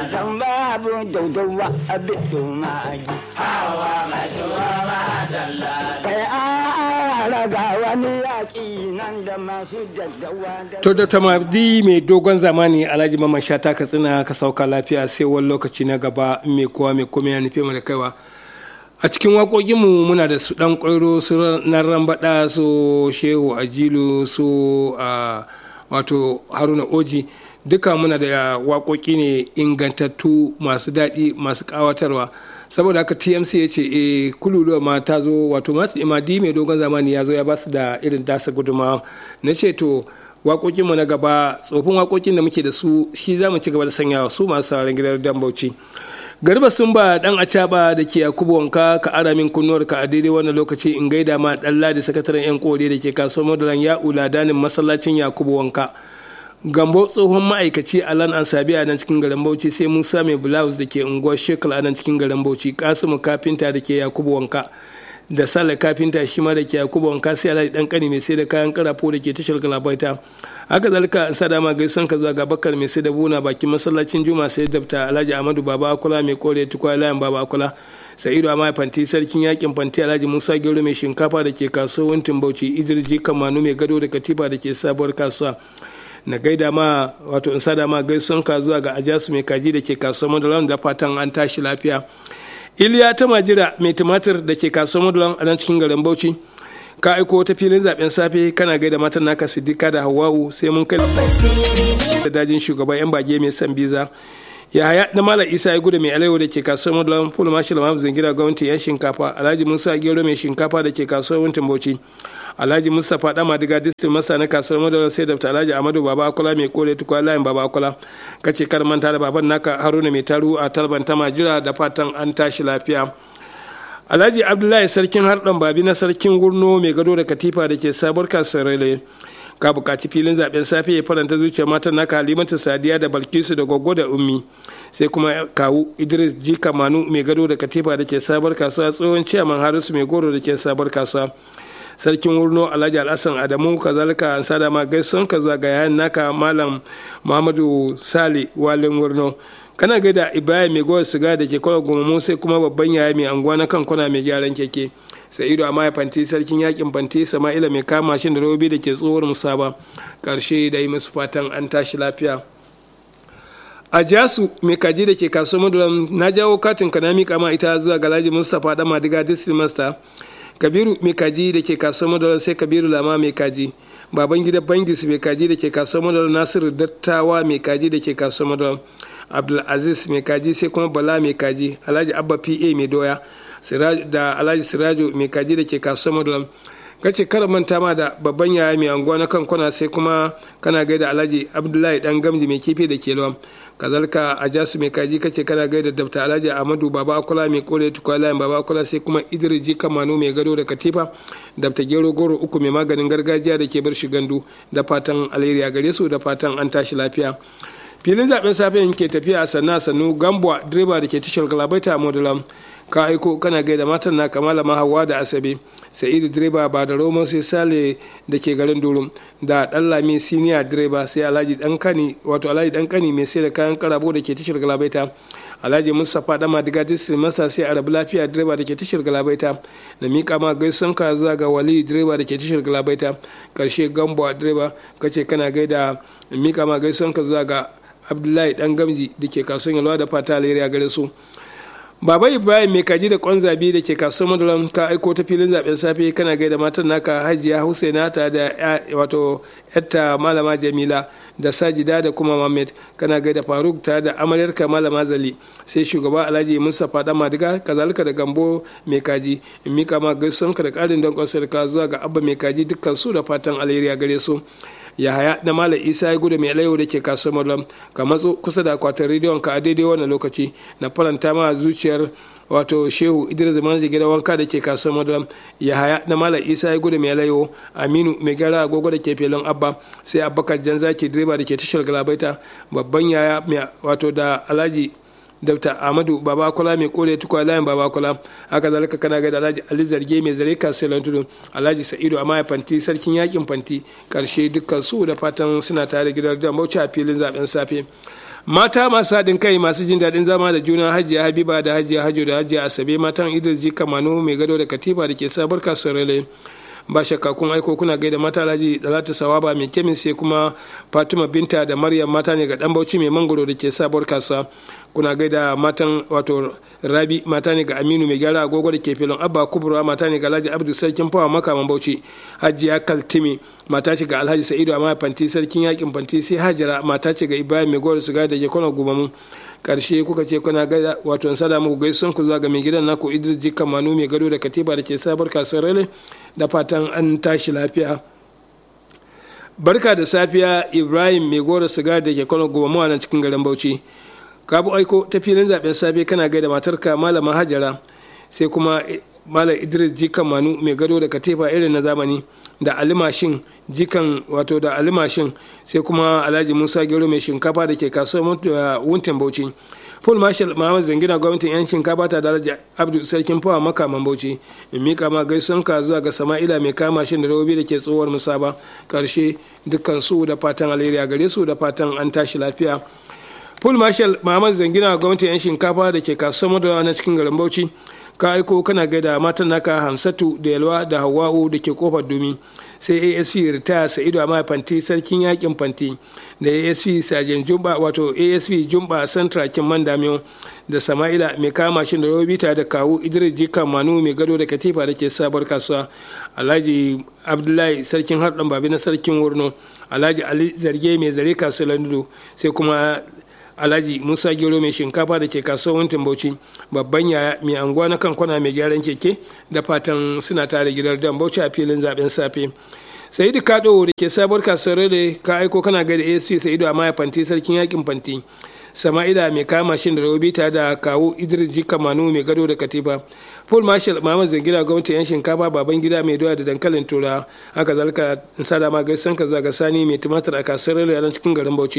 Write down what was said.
dan babu daudawa abin dumagi hawa mai tuwa ma dalla kai a raga wani yaƙi nan da masu daddawa da to da tamadi mai dogon zamani alhaji mamman shata katsina ka sauka lafiya sai wani lokaci na gaba mai kowa mai komai ya nufe mu da kaiwa a cikin waƙoƙinmu muna da su ɗan ƙwairo su na rambaɗa su shehu ajilu su a wato haruna oji duka muna da waƙoƙi ne ingantattu masu daɗi masu ƙawatarwa saboda haka tmc ya ce e kululuwa ma ta zo wato masu imadi mai dogon zamani ya zo ya ba su da irin dasa gudunmawa na ce to waƙoƙinmu na gaba tsofin waƙoƙin da muke da su shi za mu ci gaba da sanyawa su masu sauran gidan dan bauchi garba sun ba dan acaba da ke yakubu wanka ka ara min kunnuwar ka a daidai wannan lokaci in gaida ma dan ladi sakataren yan kore da ke kasuwar madaran ya ula danin masallacin yakubu wanka gambo tsohon ma'aikaci a lan ansabi a nan cikin garin bauchi sai musa mai blouse da ke unguwar shekul a nan cikin garin bauchi kasimu kafinta da ke yakubu wanka da sale kafinta shi ma da ke yakubu wanka sai alhaji dan kani mai sai da kayan karafo da ke tashar galabaita haka zalika an sa dama gaisan ka zaga bakar mai sai da buna bakin masallacin juma sai dabta alhaji amadu baba akula mai kore tukwa layan baba akula sa'idu amma fanti sarkin yakin fanti alhaji musa gero mai shinkafa da ke kasuwar bauchi idirji kamanu mai gado da katifa da ke sabuwar kasuwa na gaida ma wato in sada ma gaisan ka zuwa ga ajasu mai kaji da ke kasuwar madalan da fatan an tashi lafiya iliya ta majira mai tumatir da ke kasuwar madalan a nan cikin garin bauchi ka aiko ta filin zaben safe kana gaida matan naka siddika da hawa'u sai mun kai da dajin shugaban yan bage mai san biza ya haya da mala isa ya gudu mai alaiwa da ke kasuwar madalan full marshal mamu zingira gwamnati yan shinkafa alhaji musa gero mai shinkafa da ke kasuwar wuntin bauchi alhaji mustapha dama diga distin masa na kasuwar madalar sai da alhaji amadu baba akola mai kore tukwa layin baba akola kace kar manta da baban naka haruna mai taru a talban ta majira da fatan an tashi lafiya alhaji abdullahi sarkin harɗan babi na sarkin gurno mai gado da katifa da ke sabuwar kasuwar ka bukaci filin zaben safe ya faranta zuciyar matan naka halimatu sadiya da balkisu da gwaggo da ummi sai kuma kawu idris jika manu mai gado da katifa da ke sabuwar kasuwa tsohon ciyaman harisu mai goro da ke sabuwar kasuwa sarkin wurno alhaji alhassan adamu kazalika an sada ma gaison ka zuwa ga yayan naka malam muhammadu sali walin wurno kana gaida ibrahim mai gowa siga da ke kwalwa gumamu sai kuma babban yaya mai anguwa na kan kwana mai gyaran keke sa'idu amma fanti sarkin yakin fanti sama'ila mai kama shi da robi da ke tsohuwar musaba karshe da yi musu fatan an tashi lafiya a jasu mai kaji da ke kasuwar maduram na jawo katin ka na miƙa ma ita zuwa galaji mustapha dama diga district master kabiru mai kaji da ke kasuwar madalar sai kabiru lama mai kaji baban gida bangis mai kaji da ke kasuwar madalar nasiru dattawa mai kaji da ke kasuwar madalar abdulaziz mai kaji sai kuma bala mai kaji alhaji abba pa mai doya da alhaji sirajo mai kaji da ke kasuwar madalar kace kara manta ma da babban yaya mai anguwa na kan kwana sai kuma kana gaida alhaji abdullahi dan gamji mai kifi da ke lawan kazalka a jasu mai kaji kace kana gaida dabta alhaji amadu baba akula mai kore tukwa layin baba akula sai kuma idris kamanu mai gado da katifa dabta gero goro uku mai maganin gargajiya da ke bar shi gandu da fatan alheri a gare su da fatan an tashi lafiya filin zaben safe ke tafiya a sannu sannu gambuwa direba da ke tashar galabaita a modulam ka aiko kana gaida matan na kamala mahawa da asabe sa'idu direba ba da roman sai sale da ke garin durum da dan lami siniya direba sai alhaji dan kani wato alhaji dan kani mai sai da kayan karabo da ke tashar galabaita alhaji mustapha dama diga district master sai arabu lafiya direba da ke tashar galabaita da mika ma gaisan ka zuwa ga wali direba da ke tashar galabaita karshe gambo direba kace kana gaida mika ma gaisan ka zuwa ga abdullahi dan gamji da ke kasuwan yalwa da fata alheri a gare su baba ibrahim mai kaji da kwan zabi da ke kasuwar madalan ka aiko ta filin zaben safe kana gaida matan naka hajiya husaina ta da wato yatta malama jamila da sajida da kuma mamet kana gaida faruk ta da amaryarka malama zali sai shugaba alhaji mustapha dan madiga kazalika da gambo mai kaji in mika ma gaisuwanka da karin don ka zuwa ga abba mai kaji dukkan su da fatan alheri a gare su yahaya da malam isa ya gudu mai alayyau da ke kasuwar malam ka matso kusa da akwatin rediyon ka a daidai wannan lokaci na faranta ma zuciyar wato shehu idris manji gidan wanka da ke kasuwar malam yahaya da malam isa ya gudu mai alayyau aminu mai gyara agogo da ke filin abba sai abubakar janzaki direba da ke tashar galabaita babban yaya wato da alhaji Dr. Ahmadu Babakula mai kore tukwa layin Babakula haka zalika kana ga Alhaji Ali Zarge mai zare kasuwar tudu Alhaji Sa'idu Amaya Fanti sarkin yakin Fanti karshe dukkan su da fatan suna tare gidan da Bauchi a filin zaben safe mata masu haɗin kai masu jin daɗin zama da juna hajiya habiba da hajiya hajo da hajiya asabe matan idris ji kamano mai gado da katifa da ke sabar kasuwar ba shakka kun aiko kuna gaida mata alhaji dalatu sawaba mai kemin sai kuma fatima binta da maryam mata ne ga dan bauchi mai mangoro da ke sabuwar kasuwa kuna gaida matan wato rabi mata ne ga aminu mai gyara agogo da ke filin abba kubura mata ne ga alhaji abdu sarkin fawa makaman bauchi hajiya kaltimi mata ce ga alhaji sa'idu amma fanti sarkin yakin fanti sai hajara mata ce ga ibrahim mai gowar siga da ke kwana gubamu karshe kuka ce kuna gaida wato in sada muku gaisun ku zuwa ga mai gidan naku idris jikka manu mai gado da katiba da ke sabar kasuwar rale da fatan an tashi lafiya barka da safiya ibrahim mai gora siga da ke kwana gubamu a nan cikin garin bauchi ka bu aiko ta filin zaben safe kana gaida matarka malama hajara sai kuma malam idris jikan manu mai gado da katifa irin na zamani da alimashin jikan wato da alimashin sai kuma alhaji musa gero mai shinkafa da ke kasuwar wuntin bauchi full marshal muhammad zangina gwamnatin yan shinkafa ta daraja abdu sarkin fawa makaman bauchi in mika ma gaisan ka zuwa ga sama'ila mai kama shin da rawobi da ke tsohuwar musaba karshe dukkan su da fatan alheri a gare su da fatan an tashi lafiya full marshal muhammad zangina gwamnatin yan shinkafa da ke kasuwar madawa na cikin garin bauchi ka aiko kana gaida matan naka hamsatu da yalwa da hawa'u da ke kofar domin sai asp ritaya sa'idu a fanti sarkin yakin fanti da asp sajen jumba wato asp jumba santra kin mandamiyo da sama'ila mai kama shi da robita da kawu idris jika manu mai gado da katifa da ke sabuwar kasuwa alhaji abdullahi sarkin harɗan babi na sarkin wurno alhaji ali zarge mai zare kasuwar landu sai kuma alhaji musa gero mai shinkafa da ke kasuwar bauchi babban yaya mai anguwa na kan kwana mai gyaran keke da fatan suna tare gidan dan bauchi a filin zaben safe sa'idu kado da ke sabuwar kasuwar da ka aiko kana ga da asp sa'idu a maya fanti sarkin yakin fanti sama'ila mai kama shin da robita da kawo idris jika manu mai gado da katifa full marshal muhammad zangira gwamnatin yan shinkafa baban gida mai doya da dankalin tura haka zalika sada ma gaisan ka zaga sani mai tumatir a kasuwar da cikin garin bauchi